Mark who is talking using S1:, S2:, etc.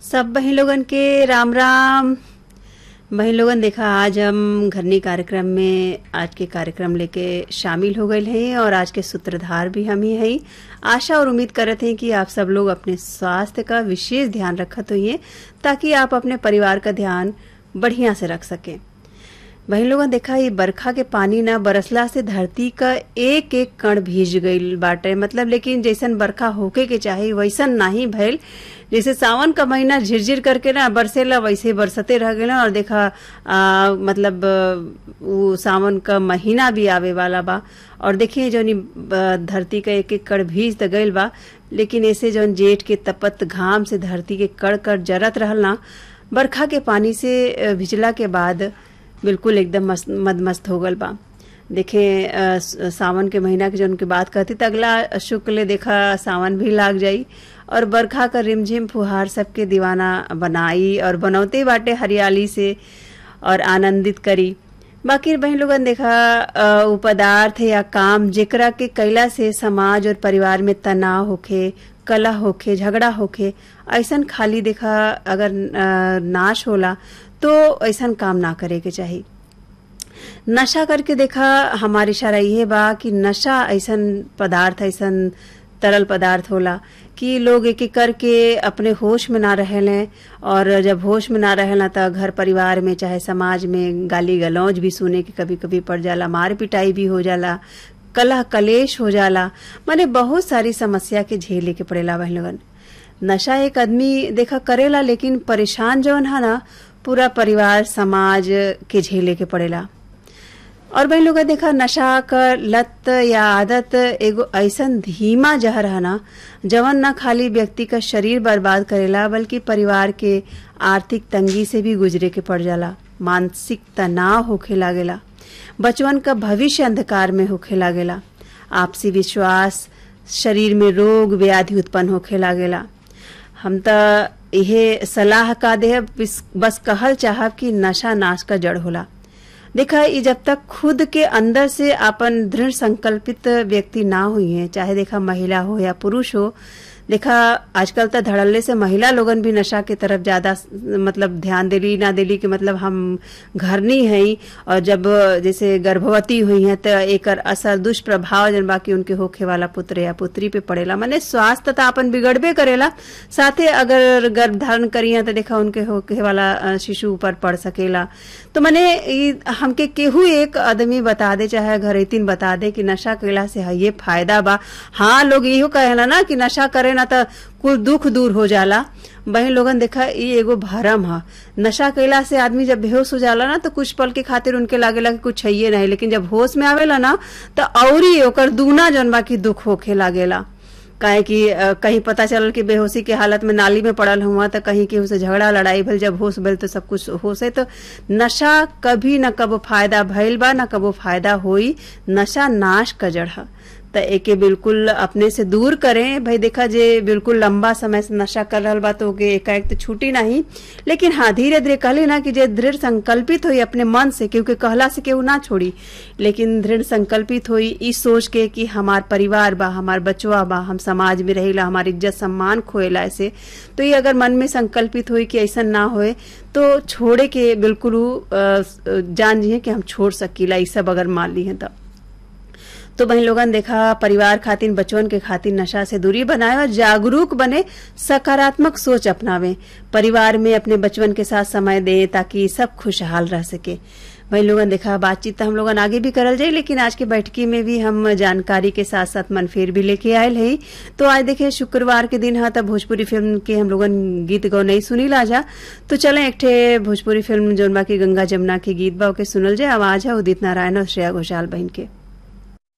S1: सब बहन लोगन के राम राम बहन लोगन देखा आज हम घरनी कार्यक्रम में आज के कार्यक्रम लेके शामिल हो गए हैं और आज के सूत्रधार भी हम ही हैं आशा और उम्मीद करत हैं कि आप सब लोग अपने स्वास्थ्य का विशेष ध्यान रखत होइए ताकि आप अपने परिवार का ध्यान बढ़िया से रख सकें वही लोगन देखा ये बरखा के पानी ना बरसला से धरती का एक एक कण भीज गईल बाटे मतलब लेकिन जैसन बरखा होके के चाही वैसन नाही भइल जैसे सावन का महीना झिरझिर करके ना बरसेला वैसे बरसते रह गए और देखा आ, मतलब वो सावन का महीना भी आवे वाला बा और देखिए जौन धरती का एक एक कण भीज त गईल बा लेकिन ऐसे जौन जेठ के तपत घाम से धरती के कड़ कड़ जरत रहल ना बरखा के पानी से भिजला के बाद बिल्कुल एकदम मस्त मदमस्त हो गल बा देखे सावन के महीना के जौन की बात करती तो अगला शुक्ल देखा सावन भी लाग जाई और बरखा का रिमझिम फुहार सबके दीवाना बनाई और बनौते बाटे हरियाली से और आनंदित करी बाकी बहन लोगन देखा वो पदार्थ या काम जेकरा के कैला से समाज और परिवार में तनाव होखे कला होखे झगड़ा होखे ऐसन खाली देखा अगर नाश होला तो ऐसा काम ना करे के चाहिए नशा करके देखा हमारी इशारा ये बा कि नशा ऐसा पदार्थ ऐसा तरल पदार्थ होला कि लोग एक एक करके अपने होश में ना रहें और जब होश में ना रहेला तो घर परिवार में चाहे समाज में गाली गलौज भी सुने के कभी कभी पड़ जाला मार पिटाई भी हो जाला कलह कलेश हो जाला माने बहुत सारी समस्या के झेले के पड़ेला वह लोगन नशा एक आदमी देखा करेला लेकिन परेशान जौन है ना पूरा परिवार समाज के झेले के पड़ेला और भाई लोग देखा नशा का लत या आदत एगो ऐसा धीमा जहर है ना जवन न खाली व्यक्ति का शरीर बर्बाद करेला बल्कि परिवार के आर्थिक तंगी से भी गुजरे के पड़ जाला मानसिक तनाव होखे लागेला बचवन का भविष्य अंधकार में होखे लागेला आपसी विश्वास शरीर में रोग व्याधि उत्पन्न होखे लागेला हम तो यह सलाह का दे बस कहल चाहब कि नशा नाश का जड़ होला देखा ये जब तक खुद के अंदर से अपन दृढ़ संकल्पित व्यक्ति ना हुई है चाहे देखा महिला हो या पुरुष हो देखा आजकल तो धड़ल्ले से महिला लोगन भी नशा के तरफ ज्यादा मतलब ध्यान दिली ना दिली कि मतलब हम घर नहीं है और जब जैसे गर्भवती हुई हैं तो एक असर दुष्प्रभाव जन बाकी उनके होखे वाला पुत्र या पुत्री पे पड़ेला माने स्वास्थ्य तो अपन बिगड़बे करेला साथे अगर गर्भ धारण करी तो देखा उनके होखे वाला शिशु ऊपर पड़ सकेला तो मैंने हमके केहू एक आदमी बता दे चाहे घरेतीन बता दे कि नशा कैला से ये फायदा बा हाँ लोग इहो कहेला ना कि नशा करे ना तो कुल दुख दूर हो जाला बहन लोगन देखा ये एगो भरम है नशा कैला से आदमी जब बेहोश हो जाला ना तो कुछ पल के खातिर उनके लागेला कि कुछ है नहीं लेकिन जब होश में आवेला ना तो औरी ओकर दूना जनबा की दुख होखे लागेला काहे कि कहीं पता चलल कि बेहोशी के हालत में नाली में पड़ल हुआ तो कहीं केहू से झगड़ा लड़ाई भल जब होश भल तो सब कुछ होश है तो नशा कभी न कबो फायदा भइल बा न कबो फायदा होई नशा नाश का जड़ है तो एके बिल्कुल अपने से दूर करें भाई देखा जे बिल्कुल लंबा समय से नशा कर रहा बा तो एकाएक तो छूटी नहीं लेकिन हाँ धीरे धीरे कहली ना कि जे दृढ़ संकल्पित हुई अपने मन से क्योंकि कहला से केहू ना छोड़ी लेकिन दृढ़ संकल्पित हुई इस सोच के कि हमार परिवार बा हमार बचवा बा हम समाज में रहेला हमारी इज्जत सम्मान खोएला ऐसे तो ये अगर मन में संकल्पित हुई कि ऐसा ना होए तो छोड़े के बिल्कुल जान जिए कि हम छोड़ सकीला ये सब अगर मान ली है तब तो बहन लोगन देखा परिवार खातिर बचवन के खातिर नशा से दूरी बनाए और जागरूक बने सकारात्मक सोच अपनावे परिवार में अपने बचवन के साथ समय दे ताकि सब खुशहाल रह सके वही लोगन देखा बातचीत तो हम लोगन आगे भी करल जाए लेकिन आज के बैठकी में भी हम जानकारी के साथ साथ मनफेर भी लेके आयल है तो आज देखे शुक्रवार के दिन है तब भोजपुरी फिल्म के हम लोगन गीत गौ नहीं सुनी लाजा तो चले एक ठे भोजपुरी फिल्म जोन बा की गंगा जमुना के गीत बा के सुनल जाए आवाज है उदित नारायण और श्रेया घोषाल बहन के